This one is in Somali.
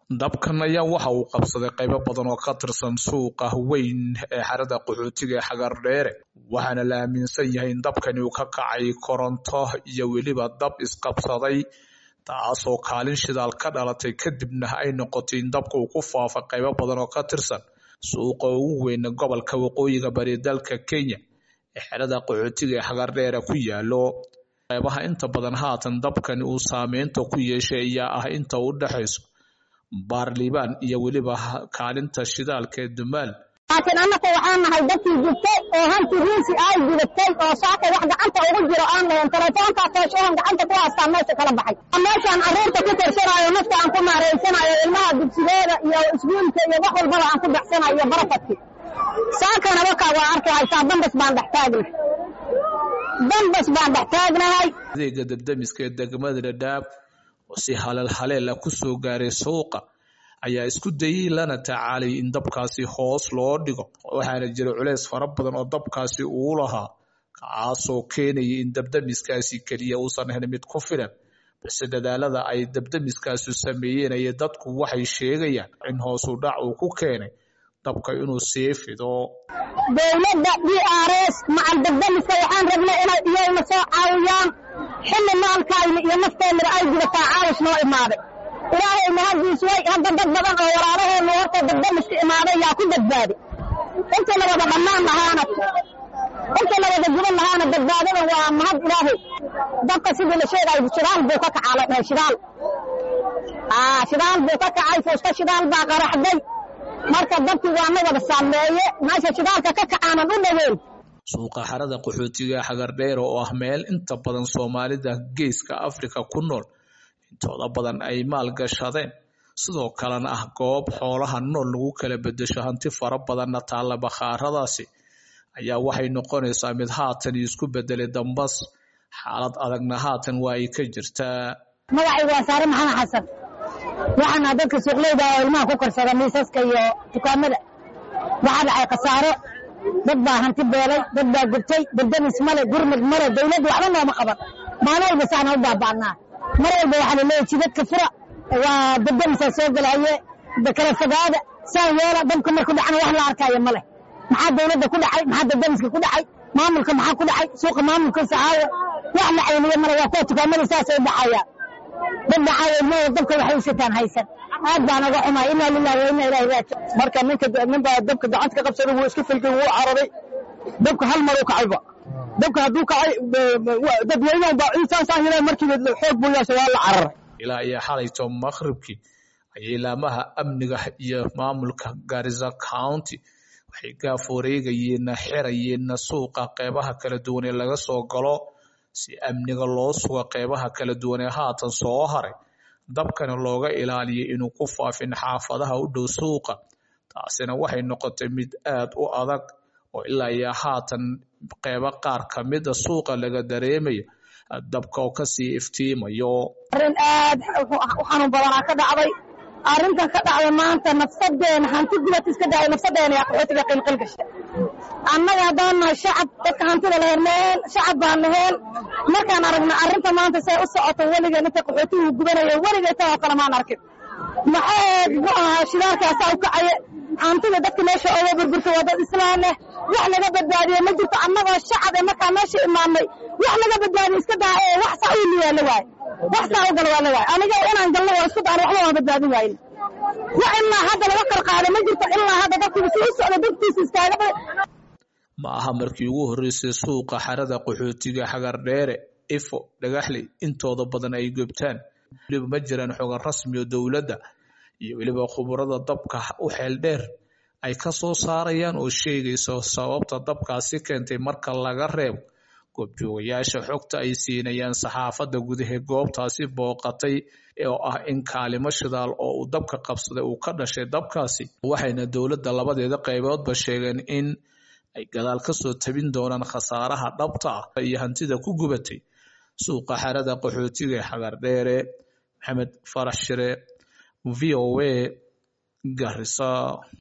dabkan ayaa waxa uu qabsaday qaybo badan oo ka tirsan suuqa weyn ee xerada qaxootiga ee xagardheere waxaana la aaminsan yahay in dabkani uu ka kacay koronto iyo weliba dab isqabsaday taasoo kaalin shidaal ka dhalatay kadibna ay noqotay in dabka uu ku faafay qaybo badan oo ka tirsan suuqa ugu weyn gobolka waqooyiga bari dalka kenya ee xerada qaxootiga ee xagardheere ku yaalo qaybaha inta badan haatan dabkani uu saameynta ku yeeshay ayaa ah inta u dhexayso baarliibaan iyo weliba kaalinta shidaalka ee dumaal laakiin annaka waxaan nahay dadkii gubtay oo hanti riisi ay gudatay oo saaka wax gacanta ugu jiro aan lahayn telefoonkaa tooshahan gacanta ku haastaan meesha kala baxay meeshaan carruurta ku tirsanaayo nafta aan ku maaraysanayo ilmaha dugsigooda iyo iskuulka iyo wax walbaba aan ku baxsanayo iyo barafadkii saakana wakaa waa arki haysaa dambas baan dhex taagnahay dambas baan dhex taagnahay adeega dabdamiska ee degmada dhadhaab oo si haleel haleela ku soo gaaray suuqa ayaa isku dayay lana tacaalay in dabkaasi hoos loo dhigo waxaana jira culeys fara badan oo dabkaasi uu lahaa kaasoo keenayay in dabdamiskaasi keliya uusan ahayn mid ku filan balse dadaalada ay dabdamiskaasu sameeyeen ay dadku waxay sheegayaan in hoosu dhac uu ku keenay dabka inuu sii fido dowladda d r s macal dabdamiska waxaan rabnay inay iyagna soo caawiyaan xilli maalkayna iyo nafteennaba ay gudataa caawish noo imaaday ilaahay mahaddiis way hadda dad badan oo walaalaheenna horta dabdamiska imaaday yaa ku badbaaday inta la wada dhammaan lahaana inta la wada guban lahaana badbaadada waa mahad ilaahay dabka sidii la sheegayo shidaal buu ka kacaa la dhahay shidaal shidaal buu ka kacay fuusta shidaal baa qaraxday marka dabkii waa na wada saameeye meesha shidaalka ka kacaanan u dhaweyn suuqa xerada qaxootiga xagardheer oo ah meel inta badan soomaalida geeska afrika ku nool intooda badan ay maal gashadeen sidoo kalena ah goob xoolaha nool lagu kala bedesho hanti fara badanna taalla bakhaaradaasi ayaa waxay noqonaysaa mid haatan isku bedelay dambas xaalad adagna haatan waa ay ka jirtaa magacaygu waa saare maxamed xasan waxaana dadka suuqleyda oo ilmaha ku karsada miisaska iyo dukaamada waxaa dhacay khasaaro dad baa hanti beelay dad baa gubtay dabdamis male gurmud male dawladda waxba nooma qaban maalin walba saana u baaba'naa mar walba waxaa laleeyahy jidadka fura waa dabdamisaa soo gelaye kala fogaada saan yeela dabka marku dhacna wax la arkaayo male maxaa dawladda ku dhacay maxaa dabdamiska ku dhacay maamulka maxaa ku dhacay suuqa maamulkiisa caawa wax la cayniyo male waa kuwa dukaamada saasay dhacayaan dad dhacaayo ilmahooda dabka waxay u sitaan haysan aad baan uga xumay inaa lillahi wa inaa ilaahi raajic marka ninka ninbaa dabka gacanta ka qabsaday wuu iska filgay wuu cararay dabka hal mar u kacayba dabka hadduu kacay dadweynaha baa insaasaan yeleen markiiba xoog buu yeeshay waa la cararay ilaa iyo xalayto maqribkii ayay laamaha amniga iyo maamulka garissa county waxay gaaf wareegayeenna xirayeenna suuqa qeybaha kala duwan ee laga soo galo si amniga loo suga qeybaha kala duwan ee haatan soo haray dabkana looga ilaaliyay inuu ku faafin xaafadaha u dhow suuqa taasina waxay noqotay mid aad u adag oo ilaa iyo haatan qeybo qaar ka mida suuqa laga dareemayo dabka oo kasii iftiimayo arrin aad u xanuun badanaa ka dhacday arrintan ka dhacday maanta nafsadeena hanti gubad iska dhacay nafsadeena yaa qaxootiga qilqil gashay annaga haddaan nahay shacab dadka hantida la hernaheen shacab baan naheen markaan aragna arrinta maanta say u socoto weligeen inta qaxootigu gubanayo weligay tan oo kale maan arkin maxaa mu ahaa shidaalkaasaa u kacaye hantida dadka meesha ooga burburta waa dad islaan leh wax laga badbaadiye ma jirto annagoo shacab ee markaa meesha imaanay wax laga badbaadiye iska daa ee wax saa u liyaa la waaye wax saa u gala waa la waaye aniga inaan galno waa isku daan waxba waan badbaadin waayn wax ilaa hadda laga qarqaado ma jirto ilaa hadda dadkiiba si u socda dadkiisa iskaaga ma aha markii ugu horreysay suuqa xerada qaxootiga xagardheere ifo dhagaxley intooda badan ay gubtaan weliba ma jiraan xogan rasmi oo dowladda iyo weliba khuburada dabka u xeel dheer ay ka soo saarayaan oo sheegayso sababta dabkaasi keentay marka laga reebo goobjoogayaasha xogta ay siinayaan saxaafadda gudaha goobtaasi booqatay oo ah in kaalimo shidaal oo uu dabka qabsaday uu ka dhashay dabkaasi waxayna dowladda labadeeda qayboodba sheegeen in ay gadaal ka soo tabin doonaan khasaaraha dhabta ah iyo hantida ku gubatay suuqa xerada qaxootiga ee xagardheere maxamed farax shire v o a garissa